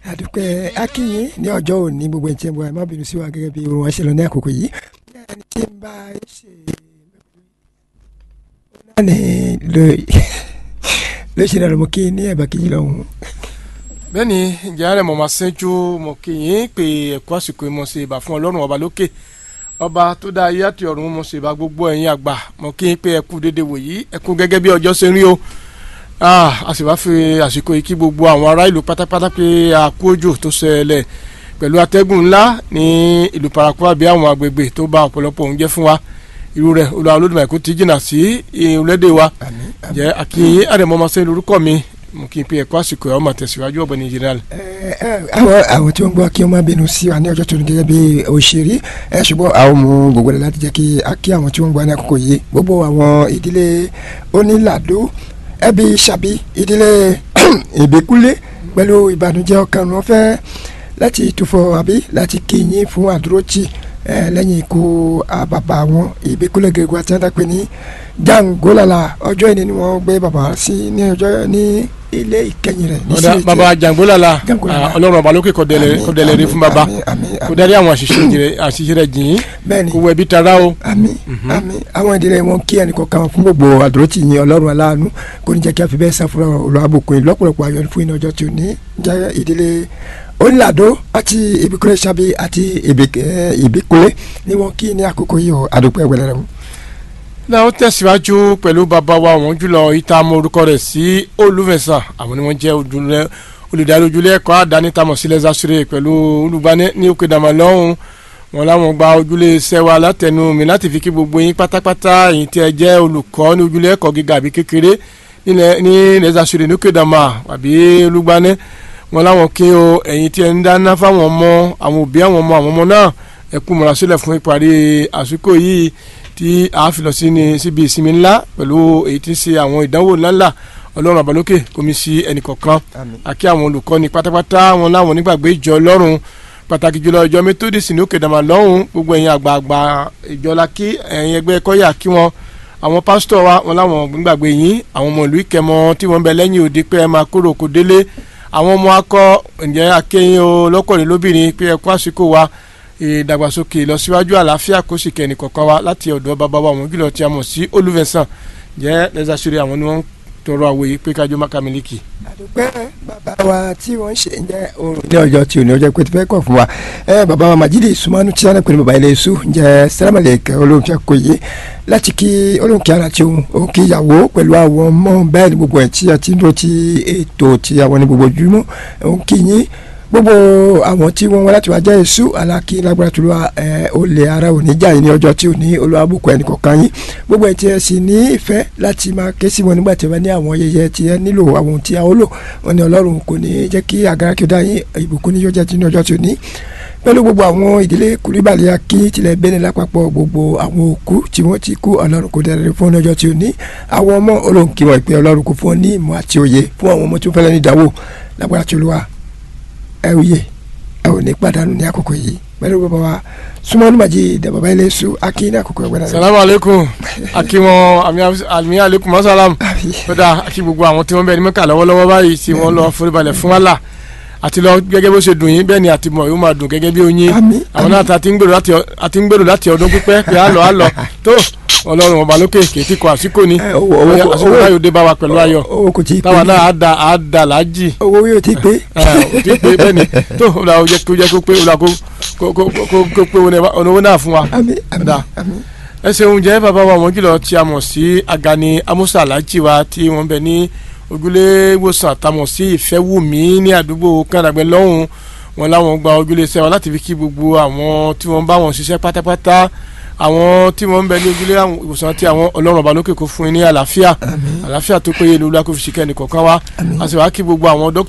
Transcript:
àdúpẹ́ akínyìn ní ọjọ́ òní gbogbo ẹ̀jẹ̀ bọ̀ ẹ̀ má bínú sí wa gẹ́gẹ́ bí wọn ṣe lọ ní àkókò yìí ẹni tí ń bá ṣe náà ni ló ṣe náà ló mú kí ní ẹ̀bà kejì lọ́hùn. bẹ́ẹ̀ni ìjà rẹ̀ mọ̀ máa ṣẹ́jú mọ̀ kí yín pé ẹ̀kọ́ àsìkò ìmọ̀ ṣe ìbà fún ọlọ́run ọba lókè ọba tó dá ayé àti ọ̀run mọ̀ ṣe ìbà gbogbo ẹ̀yin àgbà mọ̀ kí yín pé ẹkú dédé wòyí ẹkú gẹ́gẹ́ bí ọjọ́ ṣe ń rí o a sì wá fi àsìkò yìí kí gbogbo àwọn ará ìlú pátápátá pé àkú òjò tó ṣẹlẹ̀ pẹ̀lú atẹ́gùn ńlá ní ìlú paraku àbí àwọn agbègbè tó bá ọ̀pọ̀lọpọ̀ oúnjẹ fún wa irú rẹ̀ olùwà olódùmarè kò ti jìnnà sí ìrúlẹ́dẹ̀ wa jẹ́ àkíyè àdèmọ́mọsẹ́ lórúkọ mi mo kí n pe ẹ̀kọ́ àsìkò ẹ̀ ọmọ tẹ̀síwájú ọ̀gbẹ́ni general. àwọn àwọn tí wọ́n gbọ́ kí wọ́n má bínú sí wa ní ọjọ́ tó ní gẹ́gẹ́ bí òṣèré ẹ ṣùgbọ́n àwọn mú gbogbo rẹ̀ láti jẹ́ kí a kí àwọn tí wọ́n gbọ́ ní àkókò yìí gbogbo àwọn ìdílé onílàdó ẹbí ṣàbí ìdílé ìbíkúlé pẹ̀lú ìbànújẹ́ ọkàn wọn fẹ́ láti túfọ̀ àbí láti kíyìn fún àdúrótì lẹ́yìn ikú bàbá wọn ìbíkúlé gẹ́gẹ́ àti ẹ̀dá pé ní jangolala ọjọ́ ìní ni wọ́n gbé bàbá sí ní ọjọ́ ní ilé ìkẹyìn rẹ̀. ọ̀dà bàbá jangolala ọlọ́run ọba lókè kọ́dẹ̀lẹ̀ rí fún bàbá kó dárí àwọn àṣìṣe rẹ̀ jìn kó wọ ẹbí tara o. àmín àmín àwọn ìdílé wọn kí ẹnì kọ̀ọ̀kan fún gbogbo àdúrótì yín ọlọ́run aláàánú kò ní jẹ́ kí a fi bẹ́ẹ̀ sáfúrà olùwàbùkún yìí lọ́pọ̀lọpọ̀ ayọ̀ fún iná ọjọ́ tí ò ní jẹ́ ìdílé onílàdó àti ìbíkúlé sábì àti ìbíkúlé ni wọn kí ní àkókò yìí o àdúpẹ́ wẹ̀lẹ́rẹ́ mu náà ó tẹ̀síwájú pẹ̀lú bàbá wa wọ́n jùlọ ìta mọ orúkọ rẹ̀ sí olùfẹ̀sán àwọn ni wọ́n jẹ́ olùdarí ojúlé ẹ̀kọ́ àdáni tamọ̀ sílẹ̀ zasure pẹ̀lú olùgbani ní òkè dàmà lọ́hùn wọn láwọn gba ojúlé iṣẹ́ wa látẹnu mi láti fi kí gbogbo yín pátápátá yìí tí ẹ jẹ́ olùkọ́ ní ojúlé ẹ̀kọ́ gíga àbí kékeré ní ilẹ̀ zasure ní òkè dàmà àbí olùgbani wọn láwọn kí o ẹ̀yin tí ẹ ń dáná fáwọn ọmọ àwọn òbí àwọn ọmọ àwọn ọmọ náà ẹ kú múra sílẹ̀ fún ìparí àsìkò yìí tí a fi lọ sí ní síbi ìsinmi ńlá pẹ̀lú èyí tí ń ṣe àwọn ìdánwò ńláńlá ọlọ́run àbálòkè kò mí sí ẹnì kọ̀ọ̀kan àkí àwọn olùkọ́ni pátápátá wọn láwọn onígbàgbé ìjọ ọlọ́run pàtàkì jùlọ ìjọ methodist ní òkè dàmà lọ́hùn gbogbo ẹ̀yin àgbààgbà ìjọ la kí ẹ̀yin ẹgbẹ́ kọ́yà kí wọn àwọn pásítọ̀ wa wọn láwọn onígbàgbé yín àwọn ọmọ ìlú ìkẹmọ tí wọ́n bẹ lẹ́yìn òde pé ẹ máa kóró kó délé àwọn ọmọ akọ ǹjẹ́ akéyìn o lọ́kọ̀ọ́lẹ́ lóbìnrin pé ẹ kú àsìkò wa ìdàgbàsókè ìlọsíwájú àlàáfíà kó sì kẹ́ni kọ̀ọ̀kan wa láti ọ̀dọ̀ bàbá wa àwọn gílọ̀ tí a mọ̀ sí olùfẹ̀sán jẹ́ lẹ́sàsírí àwọn ni wọ́n ń tọrọ àwòye pé kájọ máka mílíkì. àdúpẹ́ bàbá wa tí wọ́n ń ṣe ń jẹ́ oorun ní ọjọ́ tí ò ní ọjọ́ pé tí fẹ́ kọ̀ fún wa ẹ bàbá wa Majidi Sumanu tí wọ́n pè ní bàbá ilé iṣu jẹ́ sẹ́lámàlẹ̀ kẹ́ olóhùn tí a kò yé láti kí olóhùn kí ara ti òun òun kí ìyàwó pẹ̀lú àwọn ọmọ bẹ́ẹ̀ ni gbogbo ẹ̀ tí a ti ń lò ti ètò ti àwọn ní gbogbo ojúmọ́ òun kí yín gbogbo àwọn tí wọ́n wá láti wá jẹ́ èṣù aláki lágbára tó lọ́wọ́ ẹ olè ara òní jà yín ní ọjọ́ tí ò ní olùwàbùkù ẹnì kọ̀ọ̀kan yín gbogbo ẹ̀ tí ẹ sì ní ìfẹ́ láti máa ké sí wọn nígbà tí wọ́n ní àwọn yẹyẹ tí ẹ nílò àwọn ohun tí a ó lò wọn ní ọlọ́run kò ní jẹ́ kí àgàrà kí ó dá yín ìbùkún ní yóò jẹ́ ní ọjọ́ tí ò ní pẹ̀lú gbogbo àwọn ìdílé kùrìbàlẹ̀ akí tilẹ̀ bẹ́ẹ̀ lápapọ̀ gbogbo àwọn òkú tí wọ́n ti kú ọlọ́run kò dẹrẹ fún ọjọ́ tí ò ní àwọn ọmọ olóhùn kí wọ́n pé ọlọ́run kò fún ọ ní ìmọ̀ àti òye fún àwọn ọmọ tó fẹ́lẹ́ ní ìdáwó lágbára tí olúwa ẹ òye ẹ ò ní pàdánù ní àkókò yìí pẹ̀lú bàbá wa Sumanu Majid bàbá ilé su aki ní àkókò ẹgbẹ́ náà. salamu aleykum aki wọn àmì aleykum masalam kódà aki gbogbo àwọn tí wọ́n bẹ ní mẹ́kà lọ́wọ́lọ́wọ́ báyìí tí wọ́n lọ foríbalẹ̀ fún wàhálà àti lọ gẹ́gẹ́ bó ṣe dùn yín bẹ́ẹ̀ ni àti mọ̀ yóò máa dùn gẹ́gẹ́ bí oyin àwọn náà àti ń gbèrò láti ọdún pípẹ́ pé á lọ á lọ tó ọlọ́run ọba lókè kèétí kọ àsìkò ni àsìkò báyọ̀ dé bá wa pẹ̀lú ayọ̀ táwa náà á da á da láàjì. owó yóò ti pé. ò ti pé bẹ́ẹ̀ ni tó o la o jẹ́ kó jẹ́ kó pé o la kó kó kó pé owó náà fún wa. ẹ ṣeun jẹ́ bàbá wa wọ́n jùlọ tí a mọ̀ sí Agani Amusa Alhaji wa tí wọ́n bẹ ní ojúlé ìwòsàn àtàmọ̀ sí Ìfẹ́wùmí ní àdúgbò kàdàgbẹ́ lọ́hùn wọn láwọn gba ojúlé iṣẹ́ wa láti fi kí gbogbo àwọn tí wọ́n bá wọn ṣiṣẹ́ pátápátá àwọn tí wọ́n ń bẹ ní ojúlé ìwòsàn tí àwọn ọlọ́run ọba lókè kó fún yín ní àlàáfíà àlàáfíà tó péye lóla kó fi ṣìkẹ́ nìkọ̀ọ̀kan wá a sì wá kí gbogbo àwọn dókítà